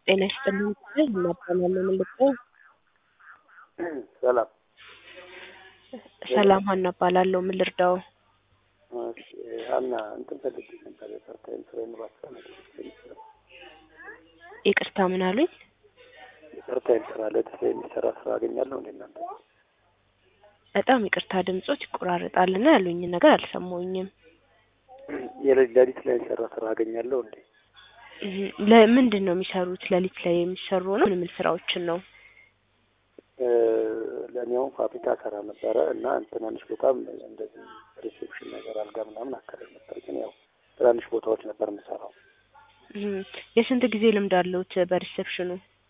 ጤና ይስጥልኝ ስል እናባላለን የምልጠው ሰላም ሰላም ሀና እባላለሁ። ምን ልርዳው? እሺ፣ ሀና እንትን ፈልጌ ነበር የፓርታይም ስራ የምባስራ ነገር የሚሰራ ይቅርታ ምን አሉኝ? የፓርታይም ስራ ለተሰ የሚሰራ ስራ አገኛለሁ እንዴ እናንተ? በጣም ይቅርታ ድምጾች ይቆራረጣልና ያሉኝን ነገር አልሰማሁኝም። የሌሊት ሌሊት ላይ የሚሰራ ስራ አገኛለሁ እንዴ? እህ፣ ለምንድን ነው የሚሰሩት? ሌሊት ላይ የሚሰሩ ነው? ምን ምን ስራዎችን ነው? እ፣ ለእኔ አሁን ፋብሪካ ሰራ ነበረ እና ትናንሽ ቦታም እንደዚህ ሪሴፕሽን ነገር አልጋ ምናምን አካባቢ ነበር። ግን ያው ትናንሽ ቦታዎች ነበር የምሰራው። እህ፣ የስንት ጊዜ ልምድ አለውት በሪሴፕሽኑ?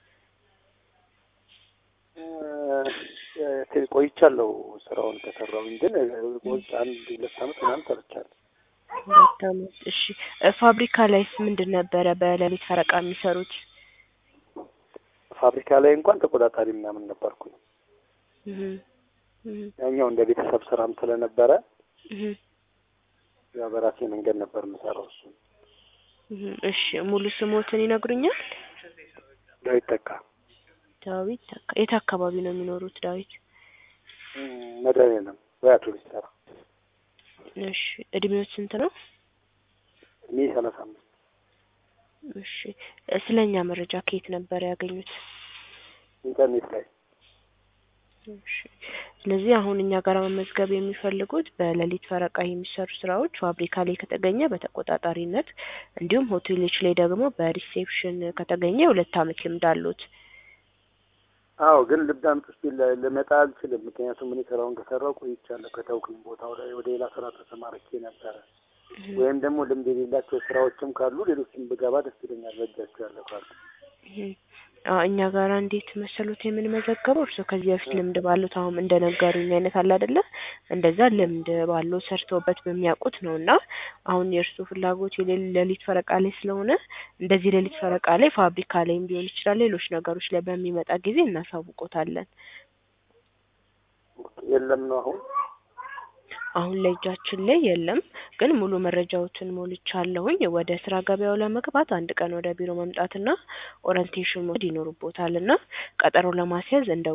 እ፣ ቆይቻለሁ ስራውን ከሰራሁኝ ግን ቆይቼ አንድ ሁለት አመት ምናምን ሰርቻለሁ። ሁለት አመት። እሺ፣ ፋብሪካ ላይስ ምንድን ነበረ በሌሊት ፈረቃ የሚሰሩት? ፋብሪካ ላይ እንኳን ተቆጣጣሪ ምናምን ነበርኩኝ። እህ፣ እህ፣ ያኛው እንደ ቤተሰብ ስራም ስለነበረ እህ፣ ያው በራሴ መንገድ ነበር የምሰራው። እሱ እህ። እሺ፣ ሙሉ ስሞትን ይነግሩኛል? ዳዊት ተካ ዳዊት ተካ። የት አካባቢ ነው የሚኖሩት ዳዊት? መድኃኒዓለም ወይ አውቶቡስ ተራ እሺ፣ እድሜዎች ስንት ነው? እኔ ሰላሳ አምስት እሺ፣ ስለኛ መረጃ ከየት ነበር ያገኙት? ኢንተርኔት ላይ እሺ፣ ስለዚህ አሁን እኛ ጋር መመዝገብ የሚፈልጉት በሌሊት ፈረቃ የሚሰሩ ስራዎች ፋብሪካ ላይ ከተገኘ በተቆጣጣሪነት እንዲሁም ሆቴሎች ላይ ደግሞ በሪሴፕሽን ከተገኘ ሁለት አመት ልምድ አሉት። አዎ ግን ልብ አምጥ እስኪ ል- ልመጣ አልችልም። ምክንያቱም እኔ ስራውን ከሰራው ቆይቻለሁ። ከተውኩኝ ቦታው ላይ ወደ ሌላ ስራ ተሰማርቼ ነበረ። ወይም ደግሞ ልምድ የሌላቸው ስራዎችም ካሉ ሌሎችም ብገባ ደስ ይለኛል። በእጃቸው ያለ ካሉ አዎ እኛ ጋር እንዴት መሰሉት የምንመዘገበው እርስዎ ከዚህ በፊት ልምድ ባሉት አሁን እንደነገሩኝ አይነት አለ አይደለ? እንደዛ ልምድ ባለው ሰርተውበት በሚያውቁት ነው እና አሁን የእርስዎ ፍላጎት የሌ- ሌሊት ፈረቃ ላይ ስለሆነ እንደዚህ ሌሊት ፈረቃ ላይ ፋብሪካ ላይም ሊሆን ይችላል ሌሎች ነገሮች ላይ በሚመጣ ጊዜ እናሳውቆታለን። የለም ነው አሁን አሁን ላይ እጃችን ላይ የለም፣ ግን ሙሉ መረጃዎችን ሞልቻለሁኝ። ወደ ስራ ገበያው ለመግባት አንድ ቀን ወደ ቢሮ መምጣትና ኦሪንቴሽን መውሰድ ይኖርቦታል እና ቀጠሮ ለማስያዝ እንደ